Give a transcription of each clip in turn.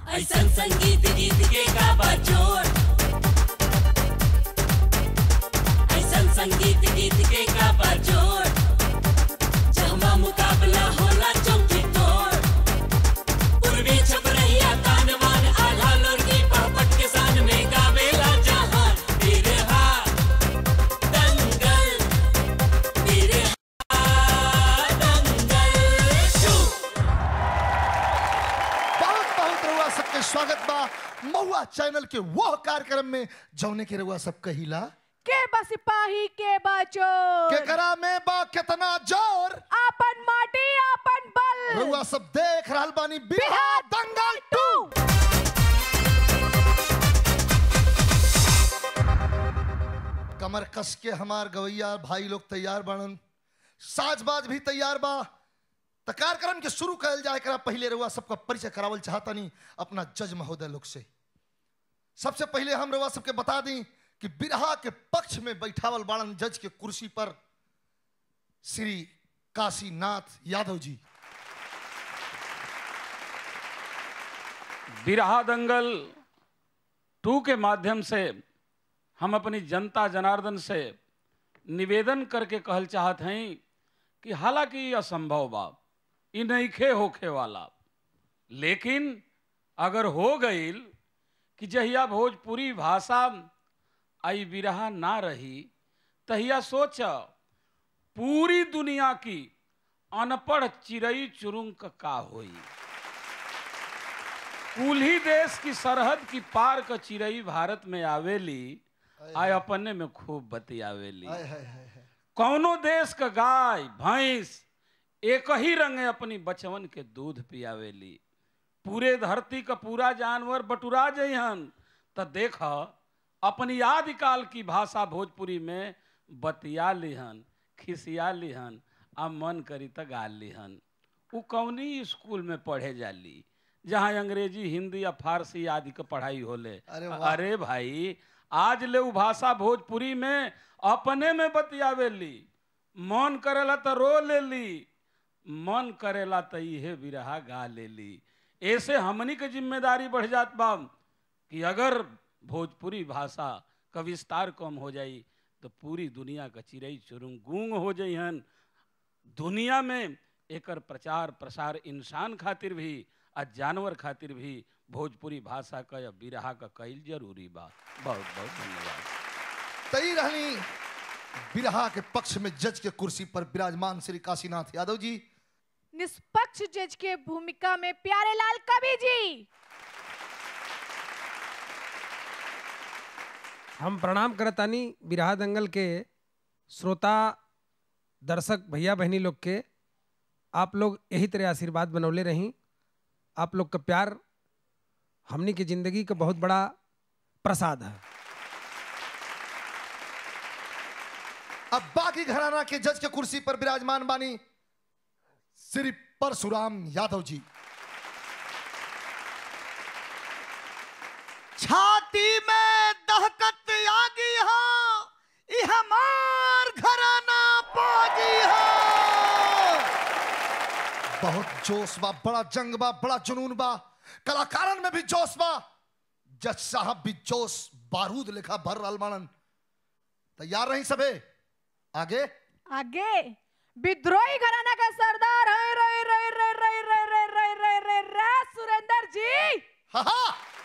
ऐसन संगीत गीत के का बजोर ऐसन संगीत गीत के का बजोर जहमा मुकाबला होला चौकी तोड़ पूर्वी छप रहिया तान मान आल्हा लोरगी पहपट के सान में गावेला जहां बिरहा दंगल बिरहा दंगल शू बहुत बहुत रउआ सबके स्वागत बा महुआ चैनल के वह कार्यक्रम में जौने के रउआ सब कहिला के बा सिपाही के बाचो केकरा में बा कितना जोर आपन माटी आपन बल रउआ सब देख रहल बानी बिहार बिहार दंगल टू कमर कस के हमार गवैया भाई लोग तैयार बनन साजबाज भी तैयार बा त कार्यक्रम के शुरू कल जाए करा पहले रउआ सबका परिचय करावल चाहतनी अपना जज महोदय लोग से सबसे पहले हम रउआ सबके बता दी कि बिरहा के पक्ष में बैठावल बाड़न जज के कुर्सी पर श्री काशीनाथ यादव जी बिरहा दंगल टू के माध्यम से हम अपनी जनता जनार्दन से निवेदन करके कहल चाहत हैं कि हालांकि ये असंभव बा ई नईखे होखे वाला लेकिन अगर हो गईल कि जहिया भोजपुरी भाषा आई बिरहा ना रही तहिया सोच पूरी दुनिया की अनपढ़ चिड़ई चुरुंग क का होई कुल ही देश की सरहद की पार क चिड़ई भारत में आवेली आय अपने में खूब बतियावेली हाय हाय हाय हाय। कौनो देश का गाय भैंस एक ही रंगे अपनी बचवन के दूध पियावेली पूरे धरती का पूरा जानवर बटुरा जइहन त देख अपनी आदिकाल की भाषा भोजपुरी में बतिया लिहन खिसिया लिहन आ मन करी त गा लिहन उ कौनी स्कूल में पढ़े जाली जहाँ अंग्रेजी हिंदी या फारसी आदि के पढ़ाई होले अरे वाह। अरे भाई आज ले उ भाषा भोजपुरी में अपने में बतियावेली मन करेला त रो लेली मन करेला त इहे बिरहा गा लेली ऐसे हमनी के जिम्मेदारी बढ़ जात बा कि अगर भोजपुरी भाषा का विस्तार कम हो जाई तो पूरी दुनिया का चिड़ई चुरुंग गूंग हो जइहन दुनिया में एकर प्रचार प्रसार इंसान खातिर भी आ जानवर खातिर भी भोजपुरी भाषा का या बिरहा का कईल जरूरी बा बहुत बहुत धन्यवाद तई रहनी बिरहा के पक्ष में जज के कुर्सी पर विराजमान श्री काशीनाथ यादव जी निष्पक्ष जज के भूमिका में प्यारे लाल कवि जी हम प्रणाम करतानी बिरहा दंगल के श्रोता दर्शक भैया बहनी लोग के आप लोग यही तरह आशीर्वाद बनौले रहीं आप लोग का प्यार हमनी की जिंदगी का बहुत बड़ा प्रसाद है अब बाकी घराना के जज के कुर्सी पर विराजमान बानी श्री परशुराम यादव जी छाती में दहकत आगी हो ई हमार घराना पागी हो बहुत जोश बा बड़ा जंग बा बड़ा जुनून बा कलाकारन में भी जोश बा जज साहब भी जोश बारूद लिखा भर रहल बाड़न तैयार रही सबे आगे आगे विद्रोही घराना का सरदार है रे रे रे रे रे रे रे रे रे रे सुरेंद्र जी हा हा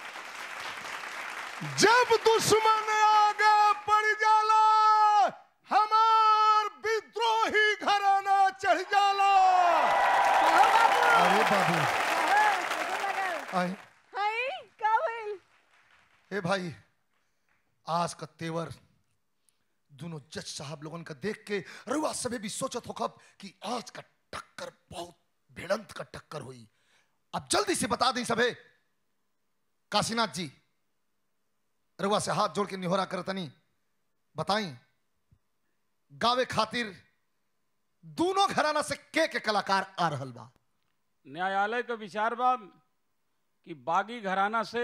जब दुश्मन आगे पड़ जाला हमार विद्रोही घराना चढ़ जाला कहो बाबू अरे बाबू कहो, कैसन लगल? आए हई का भइल हे भाई आज का तेवर दोनों जज साहब लोगन का देख के रुआ सभी भी सोचत हो कब कि आज का टक्कर बहुत भिड़ंत का टक्कर हुई अब जल्दी से बता दें सबे काशीनाथ जी रुआ से हाथ जोड़ के निहोरा करतनी बताई गावे खातिर दोनों घराना से के के कलाकार आ रहल बा न्यायालय का विचार बा कि बागी घराना से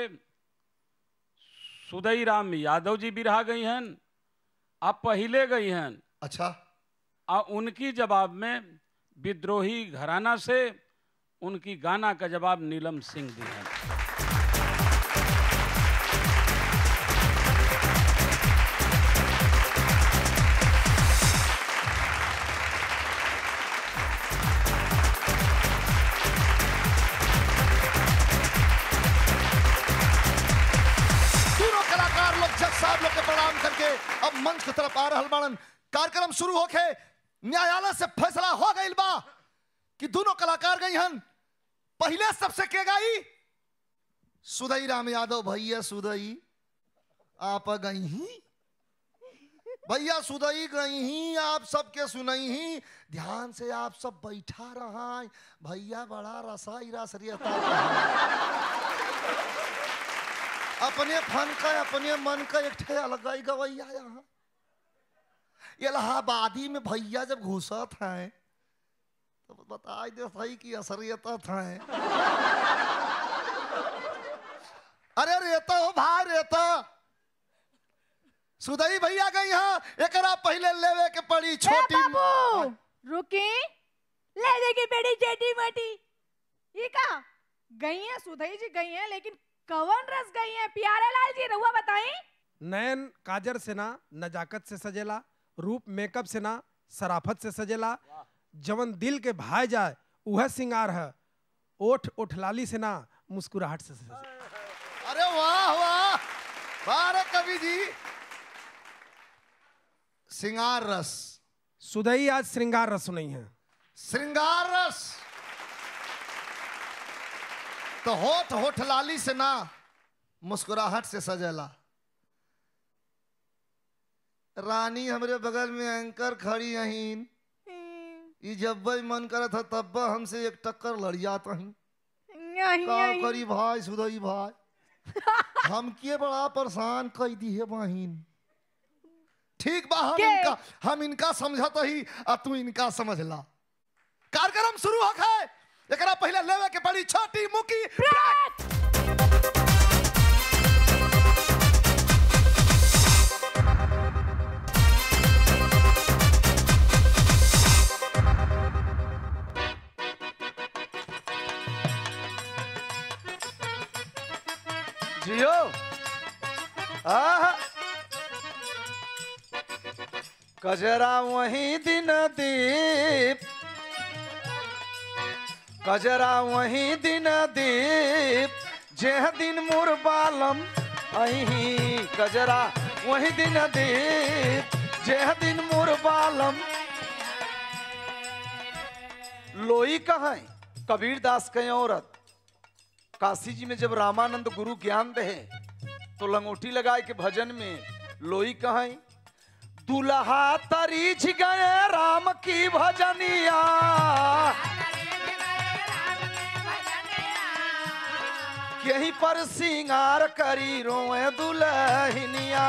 सुदई राम यादव जी बिरहा गई हन आ पहिले गई हन अच्छा आ उनकी जवाब में विद्रोही घराना से उनकी गाना का जवाब नीलम सिंह दी है साहब लोग के प्रणाम करके अब मंच की तरफ आ रहल बाड़न कार्यक्रम शुरू होके न्यायालय से फैसला हो गइल बा कि दोनों कलाकार गई हन पहले सबसे के गाई सुदई राम यादव भैया सुदई आप गई ही भैया सुदई गई ही आप सबके सुनई ही ध्यान से आप सब बैठा रहा भैया बड़ा रसाई रस रहता अपने फन का अपने मन का एक ठे अलग ही गवैया यहाँ इलाहाबादी में भैया जब घुसत हैं तो बताई दे सही की असरियत है अरे रेता हो भाई रेता सुदई भैया गई यहाँ एकरा पहले लेवे के पड़ी ए छोटी बाबू रुकी ले देगी बेटी जेटी मटी ये का गई है सुधई जी गई है लेकिन कवन रस गई है प्यारे लाल जी रहुआ बताई नयन काजर से ना नजाकत से सजेला रूप मेकअप से ना सराफत से सजेला जवन दिल के भाई जाए वह सिंगार है ओठ ओठलाली से ना मुस्कुराहट से सजेला अरे वाह वाह वाह रे कवि जी सिंगार रस सुदई आज श्रृंगार रस नहीं है श्रृंगार रस तो होठ होठ लाली से ना मुस्कुराहट से सजेला रानी हमरे बगल में एंकर खड़ी हहीन ई जब मन करत ह तब हमसे एक टक्कर लड़ियात हहीं का करी भाई सुदई भाई हम के बड़ा परेशान कई दी है बहिन ठीक बा हम के? इनका हम इनका समझत ही आ तू इनका समझला कार्यक्रम शुरू हो गए एकरा पहले लेवे के पड़ी छोटी मुकी जियो आहा कजरा वही दिन दीप कजरा वही दिन दीप जेह दिन मोर बालम अही कजरा वही दिन दीप जेह दिन मोर बालम लोई कहाँ है? कबीर दास कहीं औरत काशी जी में जब रामानंद गुरु ज्ञान दे तो लंगोटी लगाए के भजन में लोई कहाई दुल्हा तरीछ गए राम की भजनिया यहीं पर सिंगार करी रोए दुल्हनिया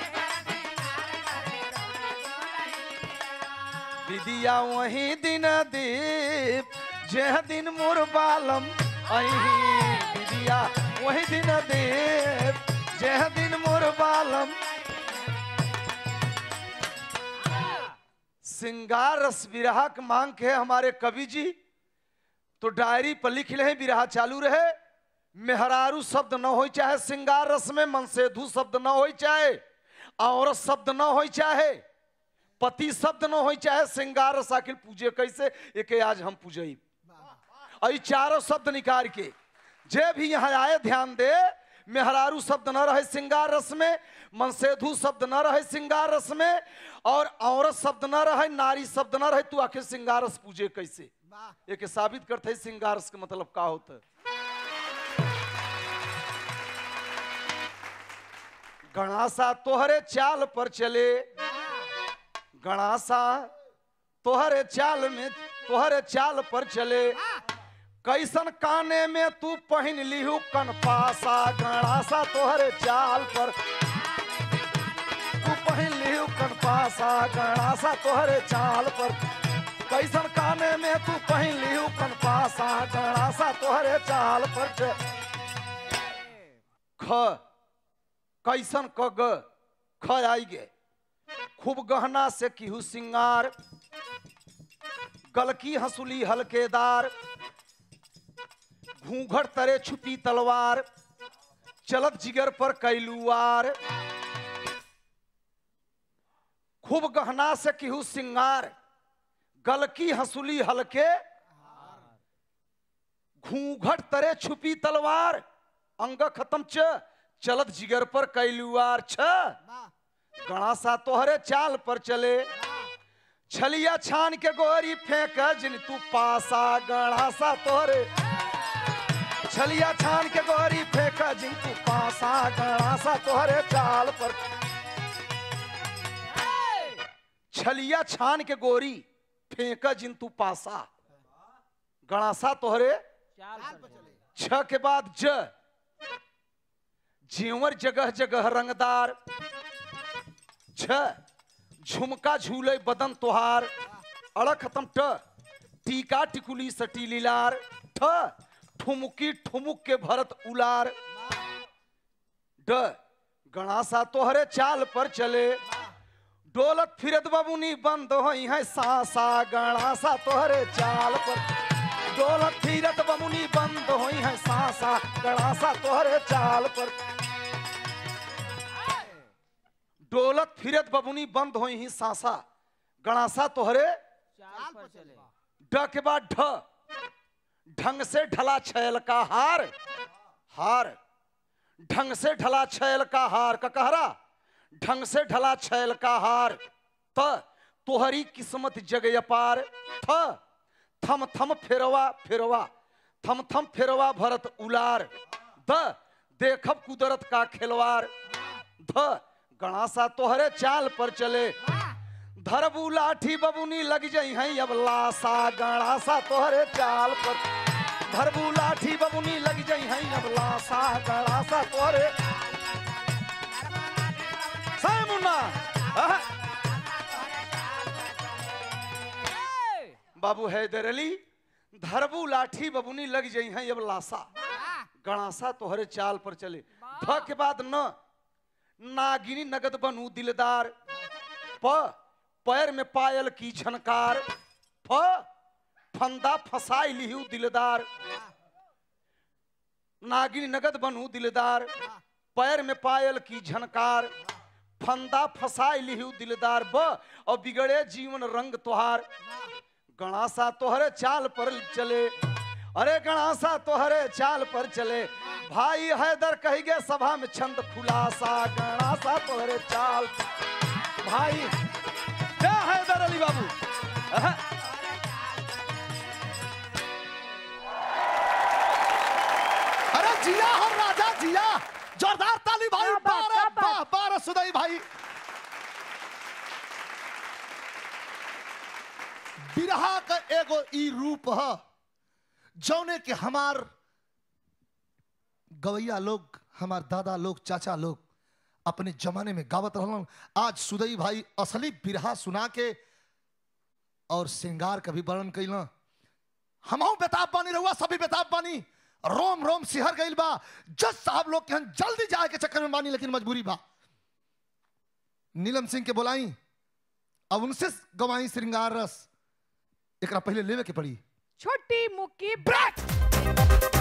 विदिया वही दिन दीप जेह दिन मोर बालम अही विदिया वही दिन दीप जेह दिन मोर बालम सिंगार रस विरहा के मांग के है हमारे कवि जी तो डायरी पर लिख ले विरहा चालू रहे मेहरारू शब्द न हो चाहे सिंगार रस में मनसेधु शब्द न हो चाहे औरत शब्द न हो चाहे पति शब्द न हो चाहे श्रृंगार रस आखिर पूजे कैसे एक आज हम पूजई और चारों शब्द निकाल के जे भी यहाँ आए ध्यान दे मेहरारू शब्द न रहे श्रृंगार रस में मनसेधु शब्द न रहे श्रृंगार रस में और औरत शब्द न रहे नारी शब्द न रहे तू आखिर श्रृंगार रस पूजे कैसे एक साबित करते है श्रृंगार रस का मतलब का होता है गणासा तोहरे चाल पर चले गणासा तोहरे चाल में तोहरे चाल पर चले कैसन काने में तू पहन लिहू कनपासा गणासा तोहरे चाल पर तू पहन लिहू कनपासा गणासा तोहरे चाल पर कैसन काने में तू पहन लिहू कनपासा गणासा तोहरे चाल पर च- ख कैसन क ग ख आई गे खूब गहना से किहू सिंगार गलकी हंसुली हल्केदार घूंघट तरे छुपी तलवार चलत जिगर पर कैलुआर खूब गहना से किहू सिंगार गलकी हंसुली हल्के घूंघट तरे छुपी तलवार अंग खत्म च चलत जिगर पर कैलुआर छ गणासा तोहरे चाल पर चले छलिया छान के गोरी फेंक जिन तू पासा गणासा तोहरे छलिया छान के गोरी फेंक जिन तू पासा गणासा तोहरे चाल पर छलिया छान के गोरी फेंक जिन तू पासा गणासा तोहरे छ के बाद ज जेवर जगह जगह रंगदार छ झुमका झूले बदन तोहार अड़ खत्म ट टीका टिकुली सटी लीलार ठ ठुमकी ठुमुक के भरत उलार ड गणासा तोहरे चाल पर चले डोलत फिरत बबुनी बंद होई है सासा गणासा तोहरे चाल पर डोलत फिरत बमुनी बंद होई है सासा गणासा तोहरे चाल पर डोलत फिरत बबुनी बंद होई ही सासा गणासा तोहरे ड के बाद ढ ढंग से ढला छैल का हार हार ढंग से ढला छैल का हार का कहरा ढंग से ढला छैल का हार त तोहरी किस्मत जग अपार थ थम थम फेरवा फेरवा थम थम फेरवा भरत उलार द देखब कुदरत का खिलवार ध गणासा तोहरे चाल पर चले धरबू लाठी बबुनी लग जाई है अब लासा गणासा तोहरे चाल पर धरबू लाठी बबुनी लग जाई है अब लासा गणासा तोहरे सही मुन्ना आहा। बाबू हैदर अली धरबू लाठी बबुनी लग जाई है अब लासा गणासा तोहरे चाल पर चले ध के बाद न नागिनी नगद बनू दिलदार प पैर में पायल की झनकार फ फंदा फसाई लिहू दिलदार नागिनी नगद बनू दिलदार पैर में पायल की झनकार फंदा फसाई लिहू दिलदार ब और बिगड़े जीवन रंग तोहार गणासा तोहरे चाल पर चले अरे गणासा तोहरे चाल पर चले भाई हैदर कह गए सभा में छंद खुलासा गणासा तोहरे चाल भाई क्या हैदर अली बाबू अहा। अरे जिया हो राजा जिया जोरदार ताली भाई क्या बात, बारह क्या बात। बारह बारह सुदाई भाई बिरहा का एगो ई रूप ह जौने के हमार गवैया लोग हमार दादा लोग चाचा लोग अपने जमाने में गावत रहलन आज सुदई भाई असली बिरहा सुना के और श्रृंगार का भी वर्णन कैला हमहू बेताब बानी रहुआ सभी बेताब बानी रोम रोम सिहर गइल बा जज साहब लोग के हम जल्दी जाए के चक्कर में बानी लेकिन मजबूरी बा नीलम सिंह के बोलाई अब उनसे गवाई श्रृंगार रस एकरा पहले लेवे के पड़ी छोटी मुक्की ब्रेक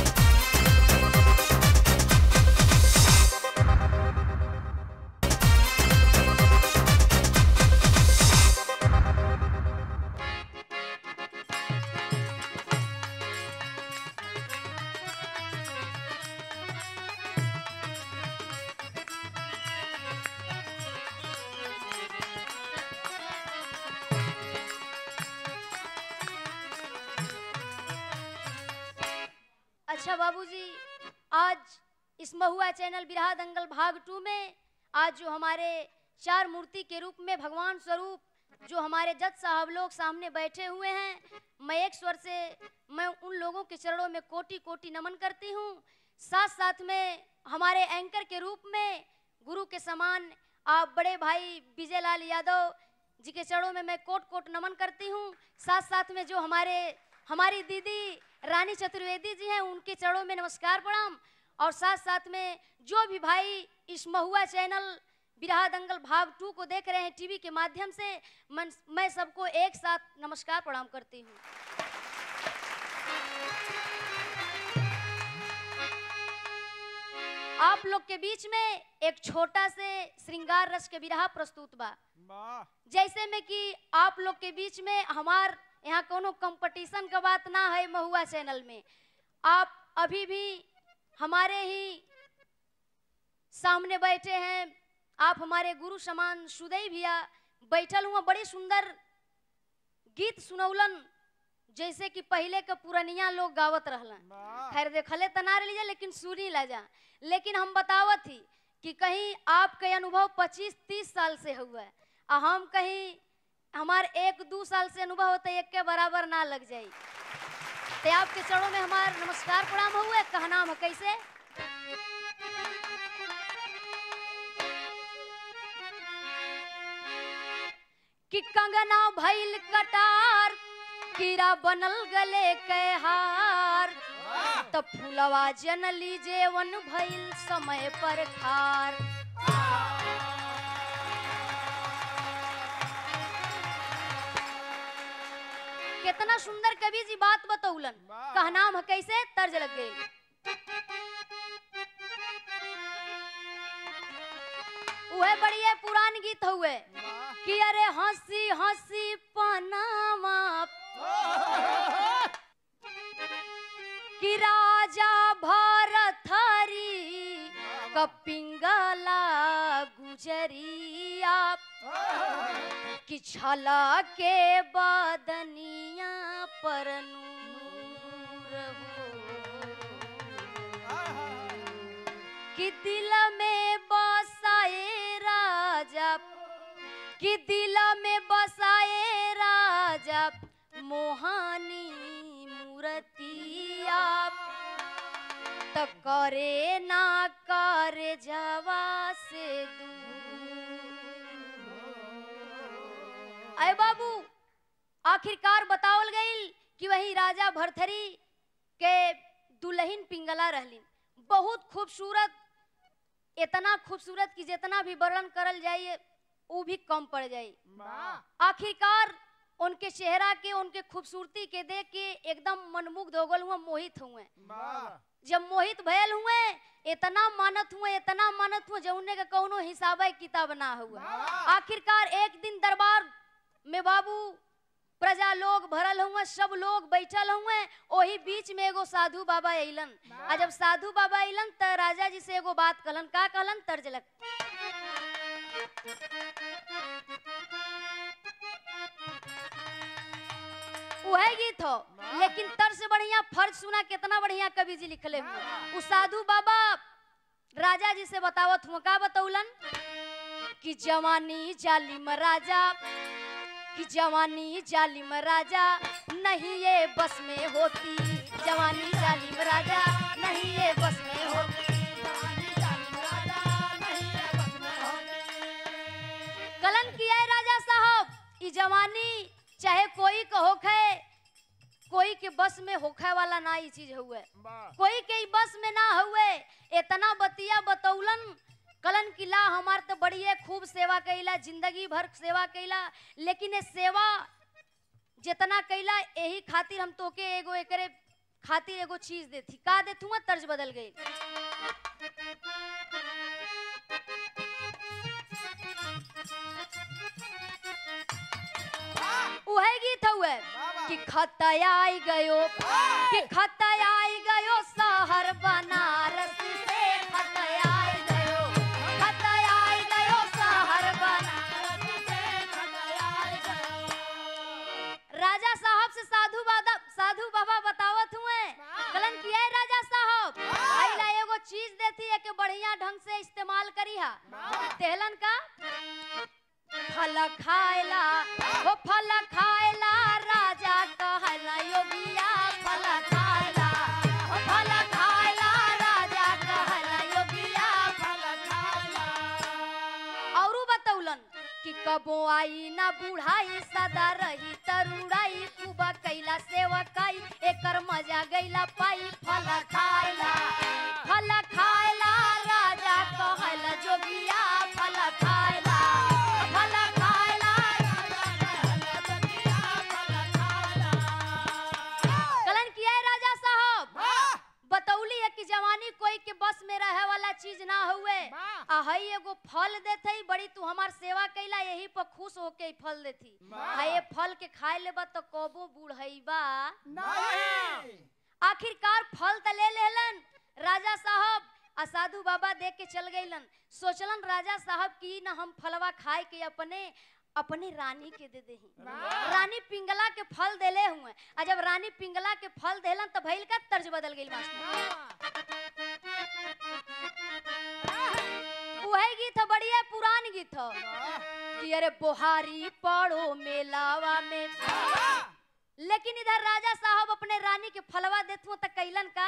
अच्छा बाबूजी आज इस महुआ चैनल बिरहा दंगल भाग टू में आज जो हमारे चार मूर्ति के रूप में भगवान स्वरूप जो हमारे जज साहब लोग सामने बैठे हुए हैं मैं एक स्वर से मैं उन लोगों के चरणों में कोटि कोटि नमन करती हूँ साथ साथ में हमारे एंकर के रूप में गुरु के समान आप बड़े भाई विजय लाल यादव जी के चरणों में मैं कोट कोट नमन करती हूँ साथ साथ में जो हमारे हमारी दीदी रानी चतुर्वेदी जी हैं उनके चरणों में नमस्कार प्रणाम और साथ साथ में जो भी भाई इस महुआ चैनल बिरहा दंगल भाग टू को देख रहे हैं टीवी के माध्यम से मन, मैं सबको एक साथ नमस्कार प्रणाम करती हूँ आप लोग के बीच में एक छोटा से श्रृंगार रस के बिरहा प्रस्तुत बा जैसे में कि आप लोग के बीच में हमार यहाँ कोनो कंपटीशन का बात ना है महुआ चैनल में आप अभी भी हमारे ही सामने बैठे हैं आप हमारे गुरु समान सुदय भैया बैठल हुआ बड़ी सुंदर गीत सुनौलन जैसे कि पहले के पुरनिया लोग गावत रहलन खैर देखले त ना रही लेकिन सुनी ला जा लेकिन हम बतावत थी कि कहीं आपके अनुभव 25-30 साल से हुआ है आ हम कहीं हमार एक दो साल से अनुभव होता एक के बराबर ना लग जाई ते आपके चरणों में हमार नमस्कार प्रणाम हुए कहना हम कैसे कि कंगना भइल कटार कीड़ा बनल गले के हार त फूलवा जनली जेवन भइल समय पर खार कितना सुंदर कवि जी बात बतौलन कहना हम कैसे तर्ज लग गई उहे बढ़िया पुरान गीत हुए कि अरे हंसी हंसी पनामा कि राजा भरत हरी कपिंगला गुजरिया कि छला के बदनिया पर नूर हो कि दिल में बसाए राजा कि दिल में बसाए राजा मोहानी मूर्तिया त करे ना करे जवा से दूर अय बाबू आखिरकार बतावल गईल कि वही राजा भरथरी के दुल्हन पिंगला रहलिन बहुत खूबसूरत इतना खूबसूरत कि जितना भी वर्णन करल जाइए वो भी कम पड़ जाए आखिरकार उनके चेहरा के उनके खूबसूरती के देख के एकदम मनमुग्ध हो गल हुआ मोहित हुए जब मोहित भयल हुए इतना मानत हुए इतना मानत हुए जौने का कौनो हिसाब किताब ना हुआ आखिरकार एक दिन दरबार में बाबू प्रजा लोग भरल हुए सब लोग बैठल हुए ओही बीच में एगो साधु बाबा अइलन आ जब साधु बाबा अइलन त राजा जी से एगो बात कहलन का कहलन तर्ज लग वह गीत हो लेकिन तर से बढ़िया फर्ज सुना कितना बढ़िया कवि जी लिखले हुए उ साधु बाबा राजा जी से बतावत हुआ का बतौलन कि जवानी जालिम राजा कि जवानी जालिम राजा नहीं ये बस में होती जवानी जालिम राजा नहीं ये बस में होती जवानी जालिम राजा नहीं ये बस में होती कलन किया है राजा साहब ई जवानी चाहे कोई का होखे कोई के बस में होखे वाला ना ई चीज हुए कोई के ई बस में ना हुए इतना बतिया बतौलन कलन किला हमार तो बढ़िया खूब सेवा कैला जिंदगी भर सेवा कैला लेकिन ये सेवा जितना कैला यही खातिर हम तोके एगो एकरे खातिर एगो चीज देती का देथुआ तर्ज बदल गई उहे गीत हुए कि खतया आई गयो कि खतया आई गयो शहर बनारस से खतया आई गयो खतया आई गयो शहर बनारस से खतया आई गयो राजा साहब से साधु बाबा साधु बाबा बतावत हुए कलन किया है राजा साहब आइला एगो चीज देती है कि बढ़िया ढंग से इस्तेमाल करी हा तेहलन का फल खाएला ओ फल खाएला राजा कहला योगिया फल खाएला ओ फल खाएला राजा कहला योगिया फल खाएला औरू बतौलन कि कबो आई ना बुढ़ाई सदा रही तरुड़ाई कुबा कैला सेवकाई एकर मजा गैला पाई फल खाएला फल खाएला राजा कहला जोगिया फल खाएला फल खाएला राजा कहला जोगिया फल खाएला कलन किया है राजा साहब बतौली है कि जवानी कोई के बस में रहे वाला चीज ना हुए आ हई एगो फल देते बड़ी तू हमार सेवा कैला यही पर खुश होके ई फल देती आ ये फल के खाए लेबा तो कबो बूढ़ईबा आखिरकार फल त ले लेलन राजा साहब आ साधु बाबा देख के चल गईलन सोचलन राजा साहब की न हम फलवा खाए के अपने अपने रानी के दे दे रानी पिंगला के फल देले हुए आ जब रानी पिंगला के फल देलन तो भइल का तर्ज बदल गई मास्टर वही गीत ह बढ़िया पुरान गीत ह कि अरे बोहारी पड़ो मेलावा में लेकिन इधर राजा साहब अपने रानी के फलवा देथुं त कैलन का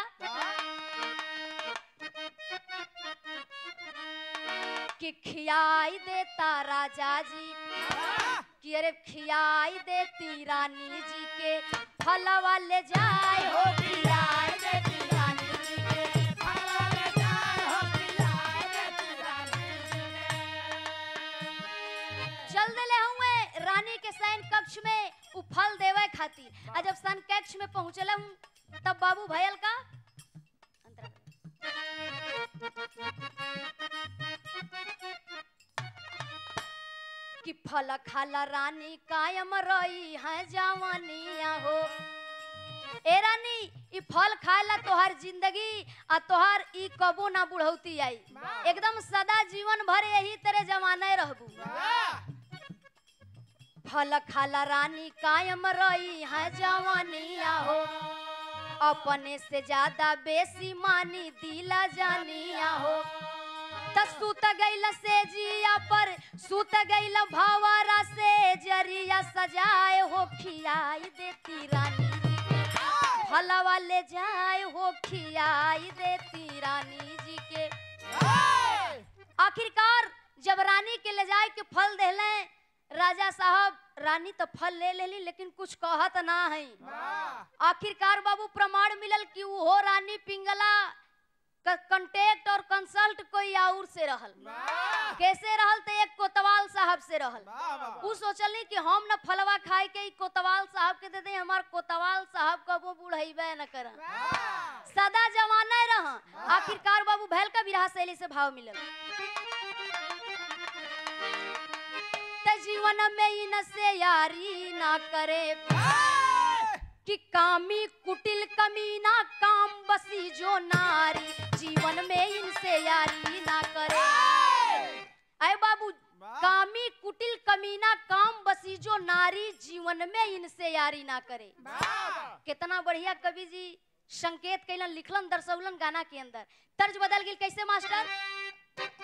कि खियाई देता राजा जी कि अरे खियाई देती रानी जी के फलवा ले जाए हो खियाई देती रानी जी के फलवा ले जाए हो खियाई देती रानी जी के। चल देले हुए रानी के सैन कक्ष में उ फल देवे खातिर आ जब सन कक्ष में पहुंचले हूं तब बाबू भयल का अंतरा कर। कि फल खाला रानी कायम रही है जवानिया हो ए रानी ई फल खाला तोहार जिंदगी आ तोहार ई कबो ना बुढ़ौती आई एकदम सदा जीवन भर यही तेरे जमाने रहबू फल खाला रानी कायम रही है जवानिया हो अपने से ज्यादा बेसी मानी दिला जानिया हो त सुत गइल से जिया पर सुत गइल भावरा से जरिया सजाए हो खियाई देती रानी जी के फलवा ले जाए हो खियाई देती रानी जी के आखिरकार जब रानी के ले जाए के फल देले राजा साहब रानी तो फल ले लेली लेकिन कुछ कहत ना है आखिरकार बाबू प्रमाण मिलल कि वो रानी पिंगला कंटेक्ट और कंसल्ट कोई और से रहल कैसे रहल तो एक कोतवाल साहब से रहल उ सोचली कि हम न फलवा खाए के ई कोतवाल साहब के दे दे हमार कोतवाल साहब कबो बुढ़ैबे न कर सदा जमाना रह आखिरकार बाबू भैल का विरह शैली से भाव मिलल त जीवन में इन से यारी ना करे कि कामी कुटिल कमीना काम बसी जो नारी जीवन में इनसे यारी ना करे अरे बाबू कामी कुटिल कमीना काम बसी जो नारी जीवन में इनसे यारी ना करे कितना बढ़िया कवि जी संकेत कैलन लिखलन दर्शौलन गाना के अंदर तर्ज बदल गेल कैसे मास्टर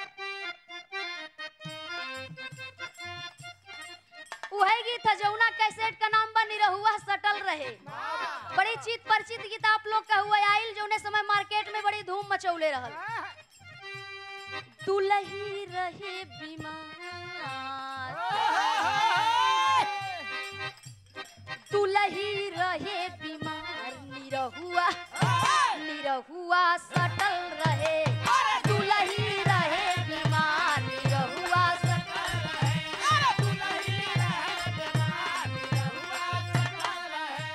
उहे गीत है जौना कैसेट का नाम बनी रहुआ सटल रहे बड़ी चित परिचित गीत आप लोग का हुआ आइल जौने समय मार्केट में बड़ी धूम मचौले रहल दुलही रहे बीमार दुलही रहे बीमार निरहुआ निरहुआ सटल रहे दुलही रहे बीमार निरहुआ सटल रहे दुलही रहे बीमार निरहुआ सटल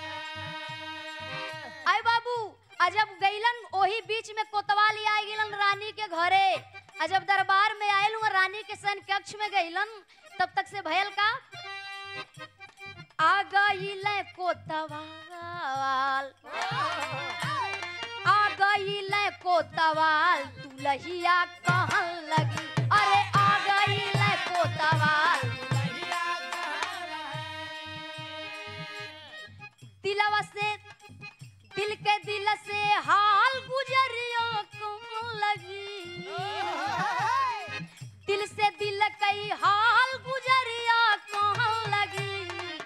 रहे आय बाबू अजब गईलन ओही बीच में कोतवाली आ गेलन रानी के घरे अजब दरबार में आयल हुआ रानी के सन कक्ष में गईलन तब तक से भयल का आ गईले कोतवाल आ गईले कोतवाल दुलहिया कहन लगी अरे आ गईले कोतवाल दिलवा से दिल के दिल से हाल गुजरियो कहन लगी दिल से दिल कई हाल गुजरिया कहन लगी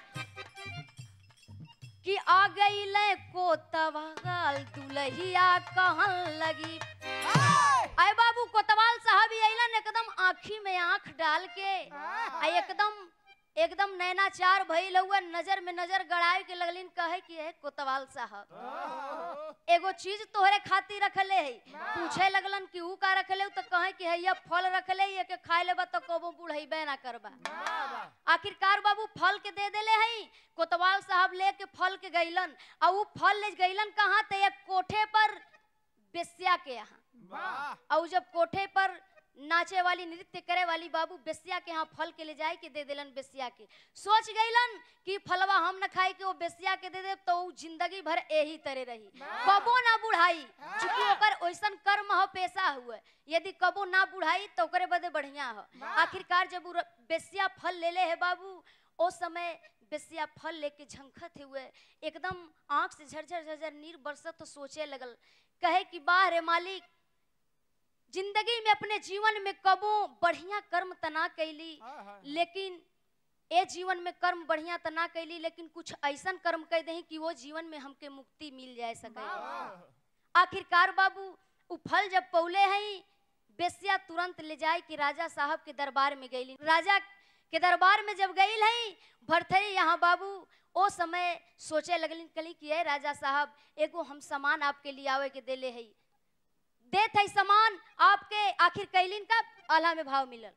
कि आ गई ले कोतवाल दुलहिया कहन लगी अरे बाबू कोतवाल साहब अलन एकदम आँखी में आंख डाल के आ एकदम एकदम नैनाचार भइल हुआ नजर में नजर गड़ाए के लगलिन कहे कि है कोतवाल साहब एगो चीज तोहरे खातिर रखले है पूछे लगलन कि ऊ का रखले तो कहे कि है ये फल रखले ये के खाए लेबा तो कबो बुढ़ैबे ना करबा आखिरकार बाबू फल के दे देले है कोतवाल साहब लेके फल के गईलन आ ऊ फल ले गईलन कहाँ ते एक कोठे पर बेस्या के यहाँ और जब कोठे पर नाचे वाली नृत्य करे वाली बाबू बेसिया के यहाँ फल के ले जाए के दे देलन बेसिया के सोच गईलन कि फलवा हम न खाए के वो बेसिया के दे दे तो ऊ जिंदगी भर यही तरह रही कबो ना बुढ़ाई चूंकि ओकर ओइसन कर्म हो पेशा हुए यदि कबो ना बुढ़ाई तो ओकरे बदे बढ़िया हो आखिरकार जब उ र- बेसिया फल ले ले है बाबू ओ समय बेसिया फल लेके झंखत हुए एकदम आंख से झरझर झरझर नीर बरसत तो सोचे लगल कहे कि वाह रे मालिक जिंदगी में अपने जीवन में कबो बढ़िया कर्म तना कैली लेकिन ए जीवन में कर्म बढ़िया त ना कैली लेकिन कुछ ऐसन कर्म कह दही कि वो जीवन में हमके मुक्ति मिल जाए सके आखिरकार बाबू उ फल जब पौले हैं बेसिया तुरंत ले जाए कि राजा साहब के दरबार में गईली राजा के दरबार में जब गई है भरथरी यहाँ बाबू ओ समय सोचे लगलिन कली कि "ए राजा साहब एगो हम सामान आपके लिए आवे के देले है देत है सामान आपके आखिर कैलिन का आला में भाव मिलल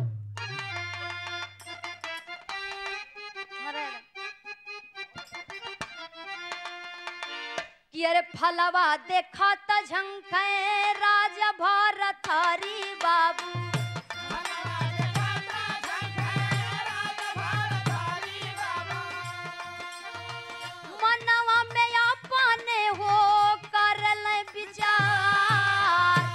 अरे कि अरे फलवा देखा त झंखे राजा भारत हरी बाबू मनवा में अपने हो करल विचार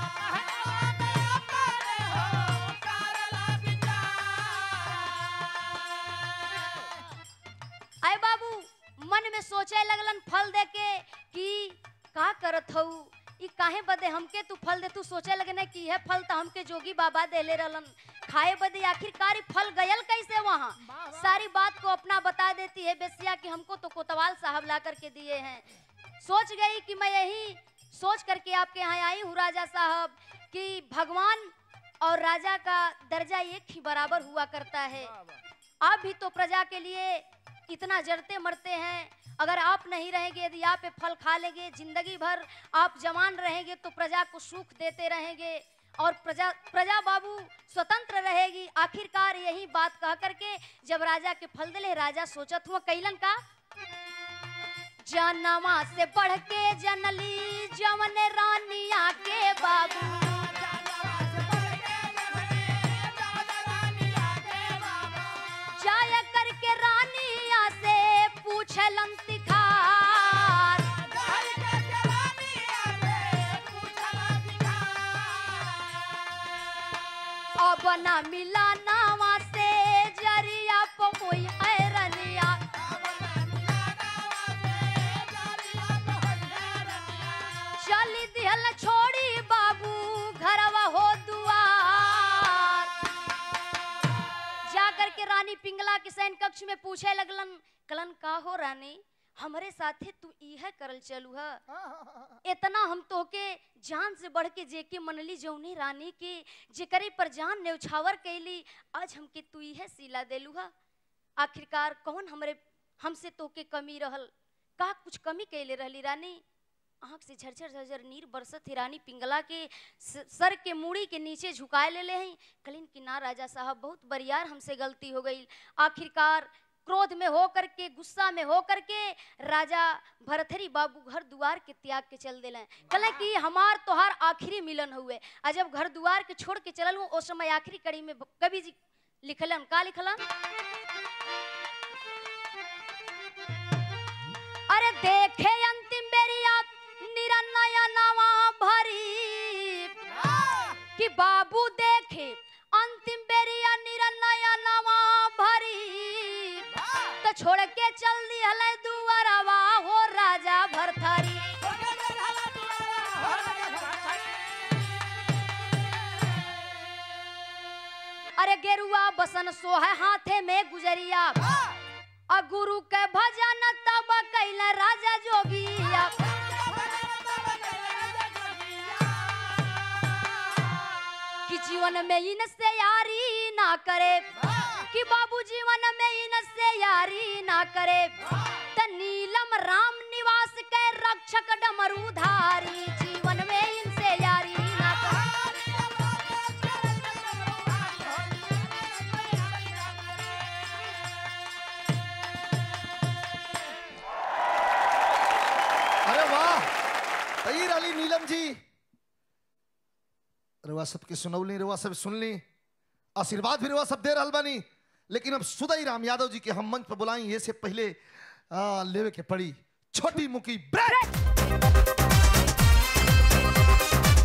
आए बाबू मन में सोचे लगलन फल दे के कि का करत हऊ ई काहे बदे हमके तू फल दे तू सोचे लगने कि यह फल तो हमके जोगी बाबा देले रहलन खाए बदे आखिरकार ई फल गयल कैसे वहाँ सारी बात को अपना बता देती है बेसिया कि हमको तो कोतवाल साहब ला करके दिए हैं सोच गई कि मैं यही सोच करके आपके यहाँ आई हूँ राजा साहब कि भगवान और राजा का दर्जा एक ही बराबर हुआ करता है आप भी तो प्रजा के लिए इतना जरते मरते हैं अगर आप नहीं रहेंगे यदि आप ये फल खा लेंगे जिंदगी भर आप जवान रहेंगे तो प्रजा को सुख देते रहेंगे और प्रजा प्रजा बाबू स्वतंत्र रहेगी आखिरकार यही बात कह करके जब राजा के फल दिले राजा सोचत हुआ कैलन का जनवा से बढ़ के जनली जवन रानिया के बाबू जाया करके रानिया से पूछलन तिखार अब ना मिला नावा से जरिया पमुई ऐरनिया चली दिहल छोड़ी बाबू घरवा हो दुआर जा करके रानी पिंगला के सैन कक्ष में पूछे लगलन कलन का हो रानी हमरे साथे तू इहे करल चलू ह इतना हम तोके जान से बढ़ के जेके मनली जौनी रानी के जेकरे पर जान न्यौछावर कैली आज हमके तू इहे सिला देलू ह आखिरकार कौन हमरे हमसे तोके कमी रहल का कुछ कमी कैले रहली रानी आंख से झरझर झरझर नीर बरसत ही रानी पिंगला के स- सर के मूड़ी के नीचे झुकाए ले ले हैं कलिन कि ना राजा साहब बहुत बरियार हमसे गलती हो गई आखिरकार क्रोध में हो करके गुस्सा में हो करके राजा भरथरी बाबू घर दुआर के त्याग के चल दिले कल कि हमार तोहार आखिरी मिलन हुए आ जब घर दुआर के छोड़ के चलल हूँ उस समय आखिरी कड़ी में कवि जी लिखलन का लिखलन अरे देखे अंतिम बेरिया निरनया नवा भरी कि बाबू देखे अंतिम बेरिया निरनया नवा भरी तो छोड़ के चल दी हले दुआरवा हो राजा भरथरी अरे गेरुआ बसन सोहे हाथे में गुजरिया आ गुरु के भजन तब कैल राजा जोगिया कि जीवन में इनसे यारी ना करे कि बाबू जीवन में इनसे यारी ना करे त नीलम राम निवास के रक्षक डमरूधारी जीवन में इनसे यारी ना करे अरे वाह तैर अली नीलम जी रवा सबके सुनौली रवा सब सुनली आशीर्वाद भी रवा सब दे रहल बानी लेकिन अब सुदई राम यादव जी के हम मंच पर बुलाई ये से पहले आ, लेवे के पड़ी छोटी मुकी ब्रेक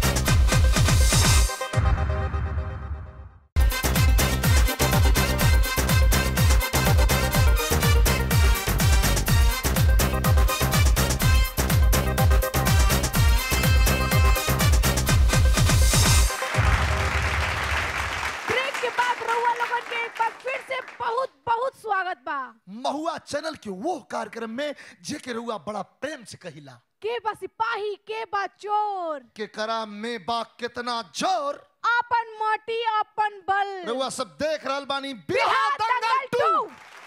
रउआ चैनल के वो कार्यक्रम में जेके रउआ बड़ा प्रेम से कहिला के बा सिपाही के बा चोर के करा में बा कितना जोर अपन मोटी अपन बल रउआ सब देख रहल बानी बिहार बिहार दंगल दंगल टू टू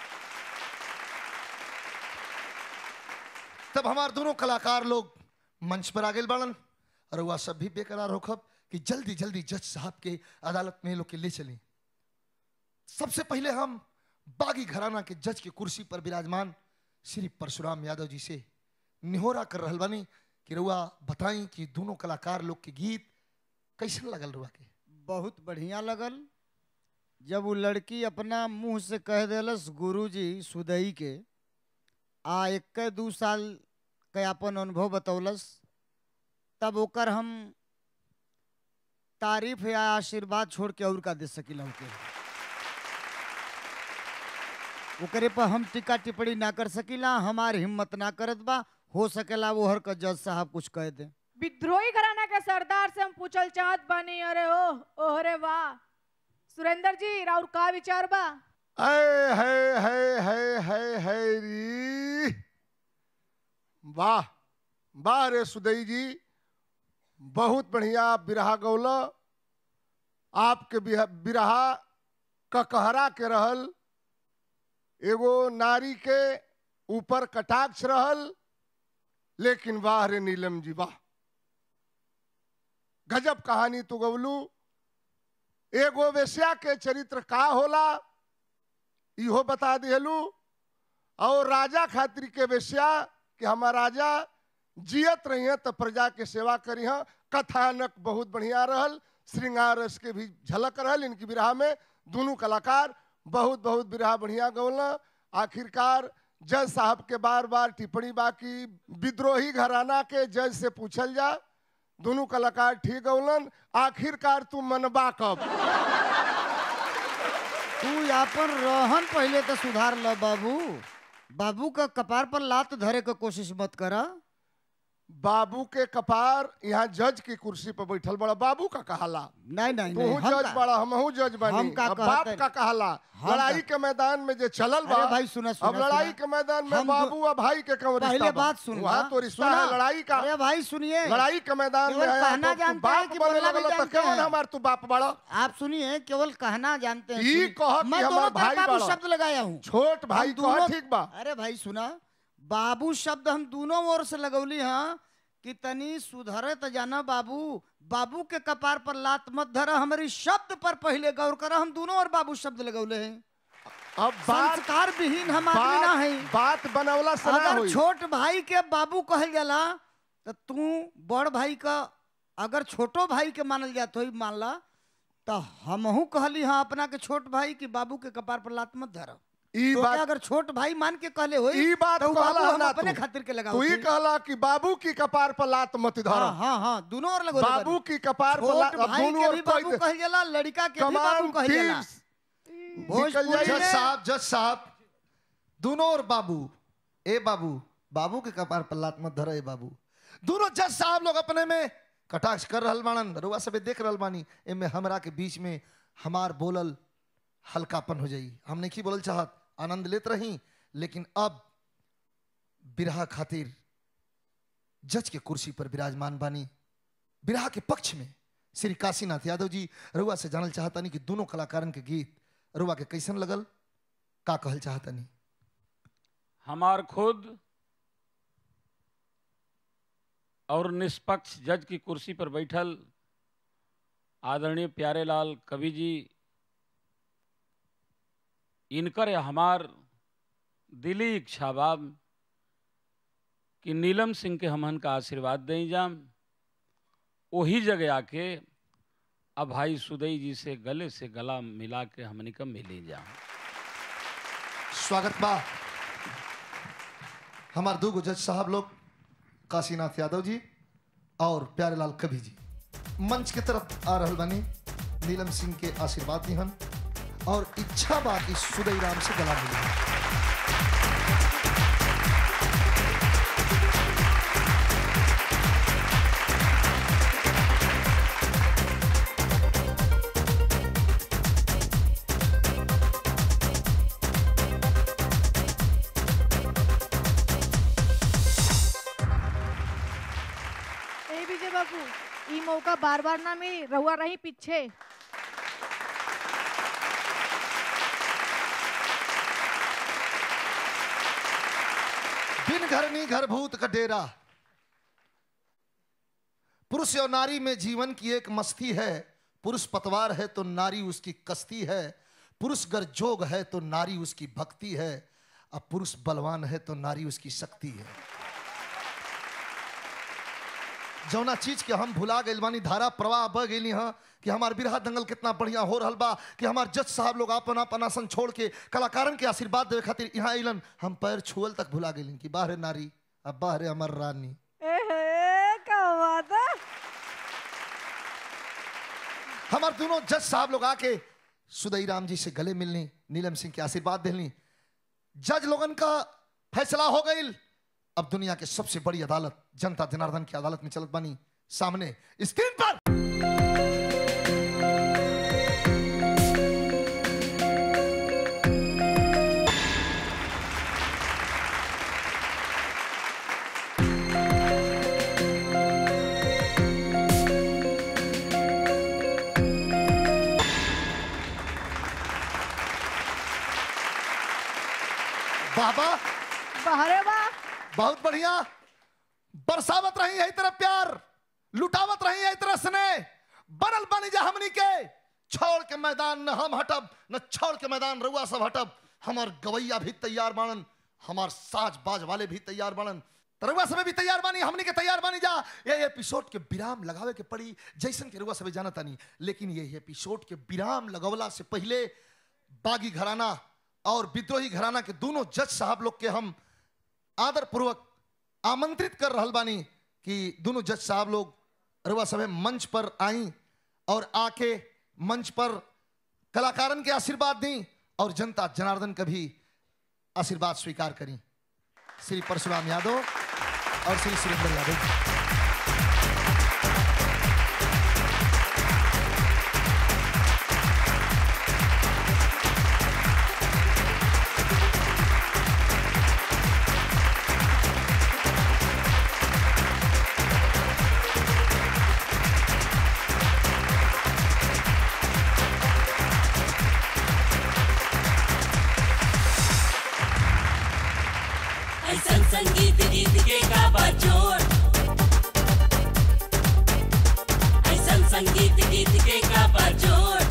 तब हमार दोनों कलाकार लोग मंच पर आ गए बाड़न रउआ सब भी बेकरार होखब कि जल्दी जल्दी जज साहब के अदालत में ये लोग के ले चली सबसे पहले हम बागी घराना के जज की कुर्सी पर विराजमान श्री परशुराम यादव जी से निहोरा कर रहल बानी कि रउआ बताई कि दोनों कलाकार लोग के गीत कैसन लगल रउआ के बहुत बढ़िया लगल जब वो लड़की अपना मुंह से कह देलस गुरुजी सुदई के आ एक दू साल के अपन अनुभव बतौलस तब ओकर हम तारीफ या आशीर्वाद छोड़ के और का दे सकिला ओके ओकरे पर हम टीका टिप्पणी ना कर सकिला हमार हिम्मत ना करत बा हो सकेला वो हर का जज साहब कुछ कह दे विद्रोही घराना के सरदार से हम पूछल चाहत बानी अरे ओ ओहरे वाह सुरेंद्र जी राउर का विचार बा है है है है है है री वाह वाह रे सुदई जी बहुत बढ़िया बिरहा गौल आपके बिहा- बिरहा ककहरा के रहल एगो नारी के ऊपर कटाक्ष रहल लेकिन वाह रे नीलम जी वाह गजब कहानी तू गवलू एगो वेश्या के चरित्र का होला इहो बता दिहलू और राजा खातिर के वेश्या कि हमार राजा जियत रही तो प्रजा के सेवा करी हैं कथानक बहुत बढ़िया रहल श्रृंगार रस के भी झलक रहल इनकी विरहा में दोनों कलाकार बहुत बहुत विरहा बढ़िया गौला आखिरकार जज साहब के बार बार टिप्पणी बाकी विद्रोही घराना के जज से पूछल जा दोनों कलाकार ठीक गौलन आखिरकार तू मनबा कब तू अपन रहन पहले तो सुधार ल बाबू बाबू का कपार पर लात धरे के कोशिश मत करा बाबू के कपार यहाँ जज की कुर्सी पर बैठल बड़ा बाबू का कहाला नहीं नहीं तू नहीं हम जज का- बड़ा हमहू जज बनी हम का अब कहते बाप हैं? का कहाला हम लड़ाई का- के मैदान में जे चलल बा अरे भाई सुना सुना अब लड़ाई सुना। के मैदान में हम दो- बाबू और भाई के कौन रिश्ता पहले बा? बात सुन वहाँ तो रिश्ता है लड़ाई का अरे भाई सुनिए लड़ाई के मैदान में केवल है कहना तो तू जानते हैं बाप कि बने बोलना भी लगल तो जानते कौन हैं। हमार तू बाप बड़ा आप सुनिए केवल कहना जानते हैं ई सुनिए। कह कि मैं हमार दोनों भाई तरफ बाबू बड़ा। शब्द लगाया हूँ छोट भाई हम कह दोनों- ठीक बा अरे भाई सुना बाबू शब्द हम दोनों ओर से लगौली हाँ कि तनी सुधरे तो जाना बाबू बाबू के कपार पर लात मत धरा हमारी शब्द पर पहले गौर करा हम दोनों और बाबू शब्द लगौले हैं अब बात संस्कार विहीन हम आदमी ना है बात बात बनवला से ना अगर होई छोट भाई के बाबू कहल जाला तो तू बड़ भाई का अगर छोटो भाई के मानल जात हो मान ला तो हमहू कहली हाँ अपना के छोट भाई की बाबू के कपार पर लात मत धरा ई तो बात क्या अगर छोट भाई मान के कहले हो ई बात तो उ बाबू कहला हम ना अपने तू। खातिर के लगा तू ही कहला कि बाबू की कपार पर लात मत धर हाँ हाँ हाँ दोनों और लगो बाबू की कपार पर लात छोट अब भाई दोनों के ओर भी कोई बाबू कहल जाला लड़का के भी कमान बाबू कहल जाला thieves निकल भोजपुरी जाइए। जज में साहब जज साहब दोनों और बाबू ए बाबू बाबू के कपार पर लात मत धरे बाबू दोनों जज साहब लोग अपने में कटाक्ष कर रहल बाणन रुआ सबे देख रहल बानी एमे हमरा के बीच में हमार बोलल हल्कापन हो जाई हम नहीं बोलल चाहत आनंद लेत रही लेकिन अब बिरहा खातिर जज के कुर्सी पर विराजमान बानी बिरहा के पक्ष में श्री काशीनाथ यादव जी रुआ से जानल चाहतानी कि दोनों कलाकारन के गीत रुआ के कैसन लगल का कहल चाहतनी हमार खुद और निष्पक्ष जज की कुर्सी पर बैठल आदरणीय प्यारेलाल कवि जी इनकर हमार दिली इच्छा बा कि नीलम सिंह के हमहन का आशीर्वाद दें जाम वही जगह आके अब भाई सुदई जी से गले से गला मिला के हमनी का मिली जाम स्वागत बा हमार दो जज साहब लोग काशीनाथ यादव जी और प्यारेलाल कवि जी मंच के तरफ आ रहल बनी नीलम सिंह के आशीर्वाद दिहन और इच्छा बा कि सुदई राम से गला मिली ए विजय बाबू ई मौका बार बार ना मिली रहुआ रही पीछे बिन घर नहीं घर भूत का डेरा पुरुष और नारी में जीवन की एक मस्ती है पुरुष पतवार है तो नारी उसकी कश्ती है पुरुष गर जोग है तो नारी उसकी भक्ति है अब पुरुष बलवान है तो नारी उसकी शक्ति है जौना चीज के हम भुला गइल बानी धारा प्रवाह बह गइली हाँ कि हमार बिरहा दंगल कितना बढ़िया हो रहल बा कि हमार जज साहब लोग अपन अपन आसन छोड़ के कलाकारन के आशीर्वाद देवे खातिर यहाँ अइलन हम पैर छुअल तक भुला गइली कि बाहरे नारी अब बाहरे हमार रानी एहे का बात है हमार दोनों जज साहब लोग आके सुदई राम जी से गले मिलनी नीलम सिंह के आशीर्वाद दिलनी जज लोगन का फैसला हो गई अब दुनिया के सबसे बड़ी अदालत जनता जनार्दन की अदालत में चलत बनी सामने स्क्रीन पर बाबा बाहरे बा बहुत बढ़िया बरसावत रही है तरह प्यार लुटावत रही है तरह स्नेह बनल बनी जा हमनी के छोड़ के मैदान न हम हटब न छोड़ के मैदान रुआ सब हटब हमार गवैया भी तैयार बाणन हमार साज बाज वाले भी तैयार बाणन तरुआ सब भी तैयार बानी हमनी के तैयार बानी जा ये एपिसोड के विराम लगावे के पड़ी जैसन के रुआ सब जाना तानी लेकिन ये एपिसोड के विराम लगवला से पहले बागी घराना और विद्रोही घराना के दोनों जज साहब लोग के हम आदर पूर्वक आमंत्रित कर रहल बानी कि दोनों जज साहब लोग रुआ सभे मंच पर आई और आके मंच पर कलाकारन के आशीर्वाद दी और जनता जनार्दन का भी आशीर्वाद स्वीकार करी श्री परशुराम यादव और श्री सुरेंद्र यादव जी। ऐसन संगीत गीत के का बजोड़ ऐसन संगीत गीत के का बजोड़